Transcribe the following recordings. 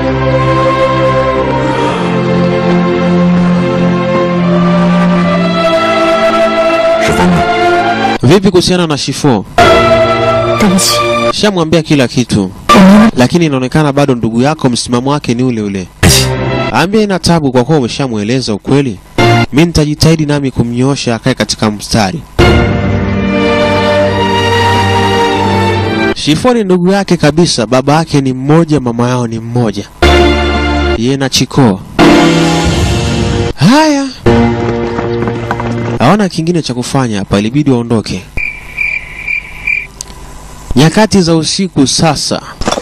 是疯了。 Vipi kuhusiana na Shifo? 对不起， Shamwambia kila kitu, 我明白。 lakini inaonekana bado ndugu yako msimamo wake ni ule ule. Ambia ina tabu kwa kuwa umeshamweleza ukweli. Mi nitajitahidi nami kumnyoosha akae katika mstari. Shifo ni ndugu yake kabisa, baba yake ni mmoja, mama yao ni mmoja, yeye na Chiko. Haya, hawana kingine cha kufanya hapa, ilibidi waondoke. Nyakati za usiku sasa.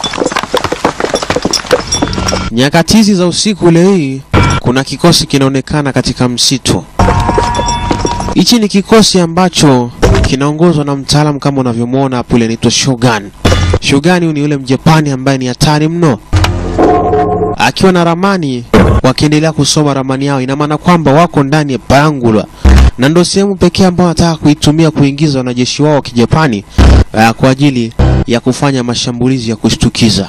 Nyakati hizi za usiku leo hii kuna kikosi kinaonekana katika msitu. Hichi ni kikosi ambacho kinaongozwa na mtaalamu kama unavyomwona hapo, ile anaitwa Shogun. Shogun huyu ni yule Mjapani ambaye ni hatari mno, akiwa na ramani, wakiendelea kusoma ramani yao, ina maana kwamba wako ndani ya Bangula na ndio sehemu pekee ambayo wanataka kuitumia kuingiza wanajeshi wao wa Kijapani uh, kwa ajili ya kufanya mashambulizi ya kushtukiza.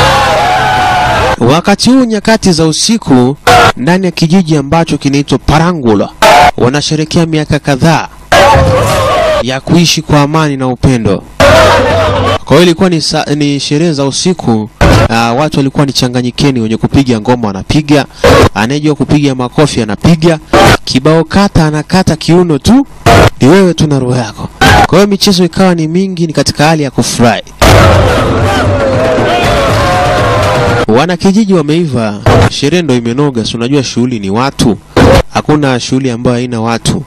Wakati huu nyakati za usiku, ndani ya kijiji ambacho kinaitwa Parangula, wanasherekea miaka kadhaa ya kuishi kwa amani na upendo. Kwa hiyo ilikuwa ni, sa- ni sherehe za usiku. Uh, watu walikuwa ni changanyikeni, wenye kupiga ngoma wanapiga, anayejua kupiga makofi anapiga, kibao kata anakata kiuno tu, ni wewe tu na roho yako. Kwa hiyo michezo ikawa ni mingi, ni katika hali ya kufurahi. Wanakijiji wameiva, sherehe ndo imenoga. Si unajua shughuli ni watu, hakuna shughuli ambayo haina watu.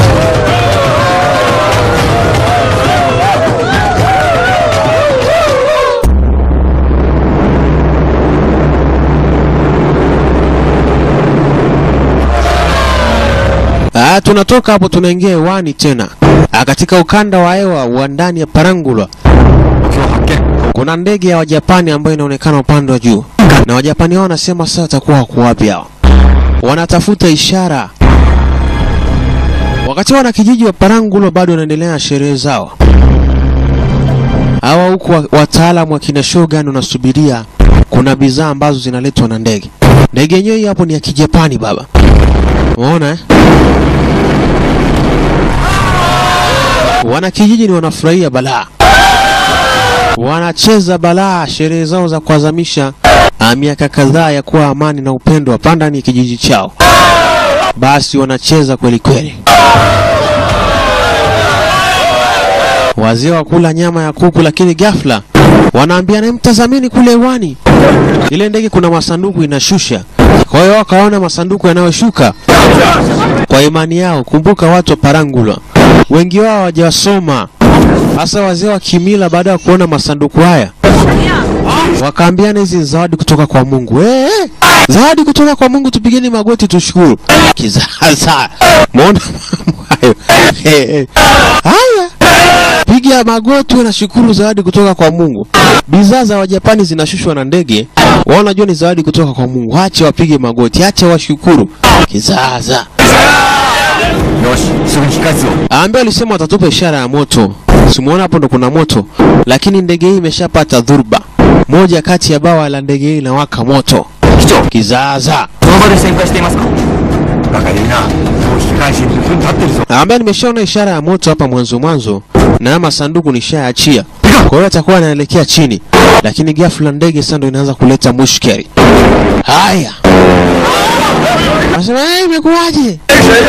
Ah, tunatoka hapo tunaingia hewani tena ah, katika ukanda wa hewa wa ndani ya Parangulwa 目標発見 kuna ndege ya Wajapani ambayo inaonekana upande wa juu, na Wajapani hao wanasema sasa watakuwa wako wapi hao? Wanatafuta ishara. Wakati wanakijiji wa Parangulo bado wanaendelea na sherehe zao, hawa huku wa- wataalamu wa kina Shogun wanasubiria kuna bidhaa ambazo zinaletwa na ndege. Ndege yenyewe hii hapo ni ya Kijapani baba, umeona eh? Wanakijiji ni wanafurahia balaa wanacheza balaa sherehe zao za kuadhimisha ah, miaka kadhaa ya kuwa amani na upendo hapa ndani ya kijiji chao. Basi wanacheza kweli kweli. Wazee wakula nyama ya kuku, lakini ghafla wanaambia na mtazamini kule hewani, ile ndege kuna masanduku inashusha. Kwa hiyo wakaona masanduku yanayoshuka kwa imani yao. Kumbuka watu wa Parangulwa wengi wao hawajasoma hasa wazee wa kimila, baada ya kuona masanduku haya wakaambiana, hizi ni zawadi kutoka kwa Mungu. Eh, eh, zawadi kutoka kwa Mungu, tupigeni magoti tushukuru. Kizaza, muona mambo hayo? Eh, eh. Haya, piga magoti na shukuru, zawadi kutoka kwa Mungu. Bidhaa za Wajapani zinashushwa na ndege, wao wanajua ni zawadi kutoka kwa Mungu. Acha wapige magoti, acha washukuru. Kizaza. よしすぐに控え室を Ambaye alisema watatupa ishara ya moto. Simuona hapo ndo kuna moto, lakini ndege hii imeshapata dhurba. Moja kati ya bawa la ndege hii inawaka moto. 機長 Kizaza. その場で旋回していますかバカでいいなもう引き返し2分経ってるぞ Ambaye nimeshaona ishara ya moto hapa mwanzo mwanzo, na haya masanduku nishaachia. Kwa hiyo atakuwa anaelekea chini, lakini ghafla ndege sasa ndo inaanza kuleta mushkeli. Haya, nasema eh, imekuwaje?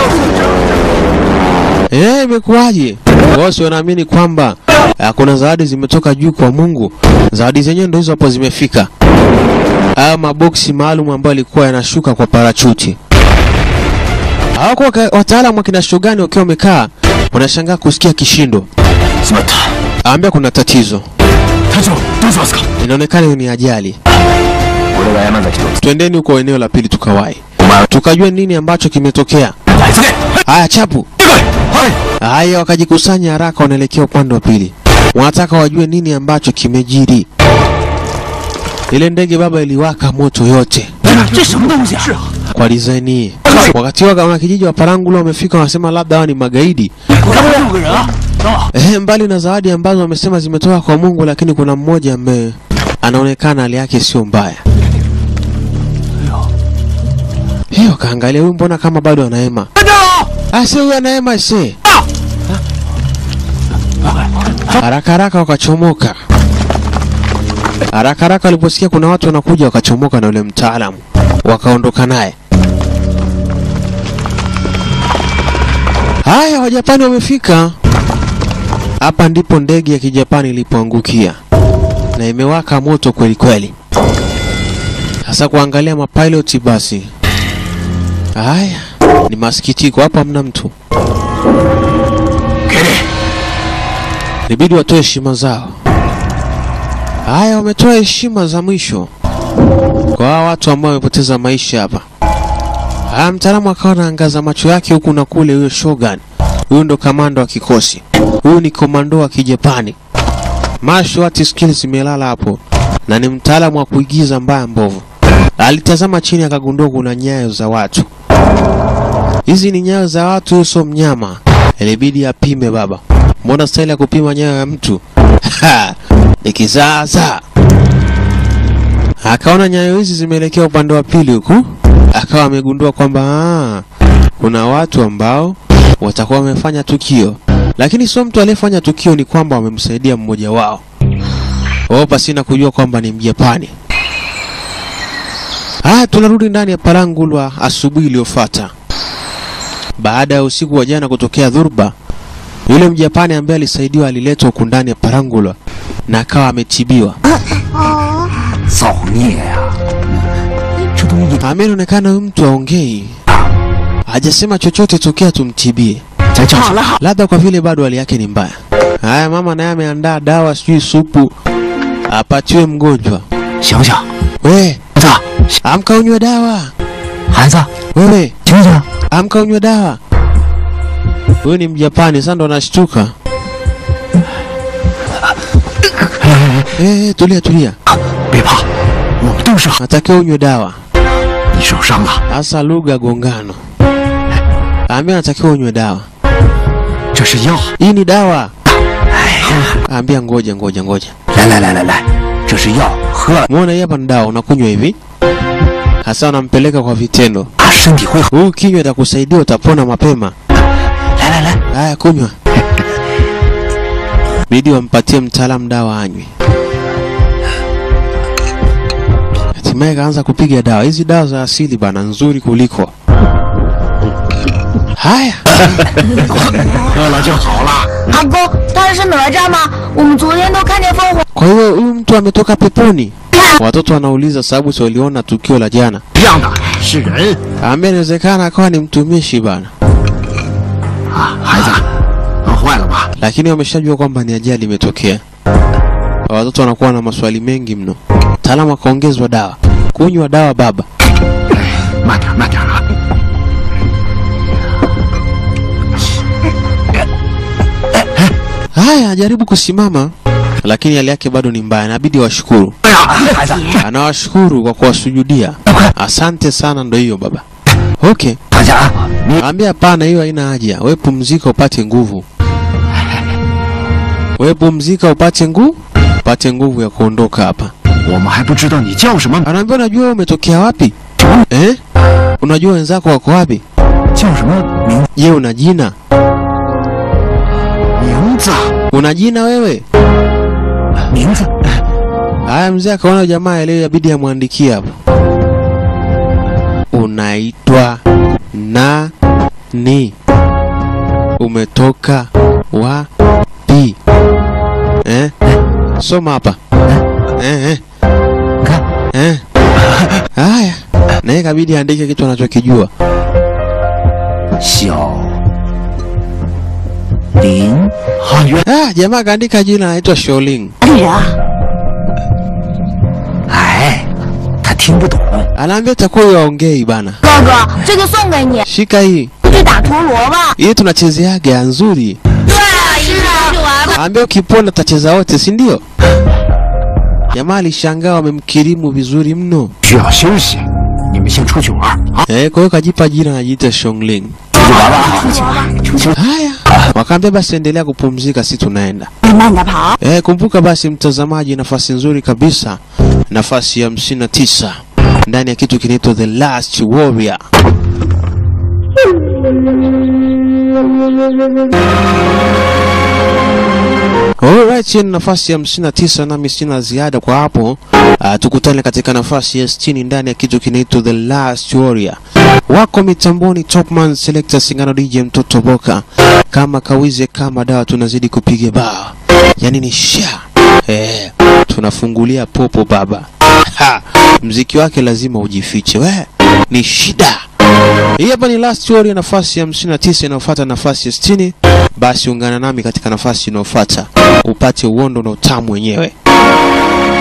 Eh, imekuwaje? Wao si wanaamini kwamba ah, kuna zawadi zimetoka juu kwa Mungu. Zawadi zenyewe ndo hizo hapo zimefika. Haya maboksi maalum ambayo yalikuwa yanashuka kwa parachuti. Hawako waka- wataalamu wa kina Shogun wakiwa wamekaa wanashangaa kusikia kishindo. しまった Aambia kuna tatizo, 隊長どうしますか inaonekana hiyo ni ajali. 俺が山崎と Twendeni huko eneo la pili tukawahi, お前 tukajua nini ambacho kimetokea. は急げ Haya chapu, はい haya wakajikusanya haraka, wanaelekea upande wa pili, wanataka wajue nini ambacho kimejiri. Ile ndege baba iliwaka moto yote 这什么东西啊 kwa design hii. Wakati wa wanakijiji wa Parangula wamefika, wanasema labda hawa ni magaidi. 他们六个人啊 Eh, mbali na zawadi ambazo wamesema zimetoka kwa Mungu, lakini kuna mmoja ambaye anaonekana hali yake sio mbaya. Haya, wakaangalia huyu, mbona kama bado anaema? 班长， Ase huyu anaema ase. Haraka haraka wakachomoka. Haraka haraka waliposikia kuna watu wanakuja, wakachomoka na yule mtaalamu, wakaondoka naye. Haya, Wajapani wamefika. Hapa ndipo ndege ya Kijapani ilipoangukia na imewaka moto kweli kweli. Sasa kuangalia mapiloti basi. Haya, ni masikitiko, hapa hamna mtu. 给你， Ilibidi watoe heshima zao. Haya, wametoa heshima za mwisho kwa hawa watu ambao wamepoteza maisha hapa. Haya, mtaalamu akawa anaangaza macho yake huku na kule. Huyo Shogun, huyu ndo kamanda wa kikosi, huyu ni komando wa Kijapani. Martial arts skills zimelala hapo, na ni mtaalamu wa kuigiza mbaya mbovu. Alitazama chini akagundua kuna nyayo za watu. Hizi ni nyayo za watu, huyu sio mnyama. Ilibidi apime baba. Mbona staili ya kupima nyayo ya mtu Ha, ni kizaazaa. Akaona nyayo hizi zimeelekea upande wa pili huku, akawa amegundua kwamba ah, kuna watu ambao watakuwa wamefanya tukio, lakini sio mtu aliyefanya tukio, ni kwamba wamemsaidia mmoja wao wao, pasina kujua kwamba ni Mjapani. Ah, tunarudi ndani ya Palangulwa asubuhi iliyofuata baada ya usiku wa jana kutokea dhurba. Yule Mjapani ambaye alisaidiwa aliletwa huku ndani ya Parangulwa na akawa ametibiwa. 造孽呀、这东西 Ameonekana huyu mtu aongei, hajasema chochote tokea tumtibie, 在叫什么？ labda kwa vile bado hali yake ni mbaya. Haya, mama naye ameandaa dawa, sijui supu apatiwe mgonjwa. 醒醒， We 孩子， amka unywe dawa, 孩子， wewe 醒醒！ amka unywe dawa. Huyu ni Mjapani, sasa ndo anashtuka. Eh, tulia tulia, 别怕，我们都是好。 natakiwa unywe dawa. 你受伤了， Hasa lugha gongano. Ambia natakiwa unywe dawa. 这是药。 Hii ni dawa. 哎呀， Ambia ngoja ngoja ngoja. 来来来来来，这是药，喝了 Muona hii hapa ni dawa unakunywa hivi. Hasa unampeleka kwa vitendo. 啊，身体会好。 Huu kinywa itakusaidia utapona mapema. 来来来， Haya kunywa. Bidi wampatie mtaalamu dawa anywe. Hatimaye kaanza kupiga dawa. Hizi dawa za asili bana nzuri kuliko. Haya, 喝了就好了。 阿公，他是哪吒吗？我们昨天都看见凤凰。 kwa hiyo huyu mtu ametoka peponi. Watoto wanauliza sababu si waliona tukio la jana. 一样的是人 Ambaye inawezekana akawa ni mtumishi bana, 啊，孩子，饿坏了吧？ lakini wameshajua kwamba ni ajali imetokea. Watoto wanakuwa na maswali mengi mno. Mtaalamu akaongezwa dawa, kunywa dawa baba. 慢点慢点啊！ Haya, ajaribu kusimama, lakini hali yake bado ni mbaya, inabidi washukuru. 哎呀，孩子， Anawashukuru kwa kuwasujudia. Asante sana, ndo hiyo baba. Okay, 大家，你 ambia hapana, hiyo haina haja. We pumzika upate nguvu. We pumzika upate nguvu, upate nguvu ya kuondoka hapa. 我们还不知道你叫什么 Anaambia unajua wewe umetokea wapi? Eh? Unajua wenzako wako wapi? 叫什么名 Je, una jina? 名字 Una jina wewe? 名字？ Haya, mzee akaona jamaa leo yabidi amwandikie hapo. Unaitwa nani? Umetoka wapi? Eh? Soma hapa. Eh, eh. 你看， Eh. Haya, naye kabidi aandike kitu anachokijua. 小林啊，原 Ah, jamaa kaandika jina anaitwa Sholing. 哪里人啊？ 哎，他听不懂。 Anaambia itakuwa huyo aongei bana. 哥哥，这个送给你， Shika hii. 去打陀螺吧。 Hii tunachezeaga ya nzuri. 对啊，是的，去玩吧。 Ambia ukipona tacheza wote, si ndio? Jamaa alishangaa wamemkirimu vizuri mno. 需要休息，你们先出去玩啊！ Eh, kwa hiyo kajipa jina anajiita Shongling. 出去玩吧，出去玩，出去。 Haya, wakaambia basi endelea kupumzika, si tunaenda. 慢点跑。 Eh, kumbuka basi mtazamaji, nafasi nzuri kabisa, nafasi ya hamsini na tisa ndani ya kitu kinaitwa The Last Warrior. Alright, hii ni nafasi ya 59 nami sina ziada kwa hapo. Uh, tukutane katika nafasi ya 60 ndani ya kitu kinaitwa The Last Warrior. Wako mitamboni Topman Selector Singano DJ Mtoto Boka. Kama kawize kama dawa tunazidi kupiga bao. Yaani ni sha. Eh, tunafungulia popo baba. Ha, mziki wake lazima ujifiche. We, ni shida. Hii hapa ni Last Warrior nafasi ya 59 inayofuata nafasi ya 60. Basi ungana nami katika nafasi inayofuata upate uondo na utamu wenyewe.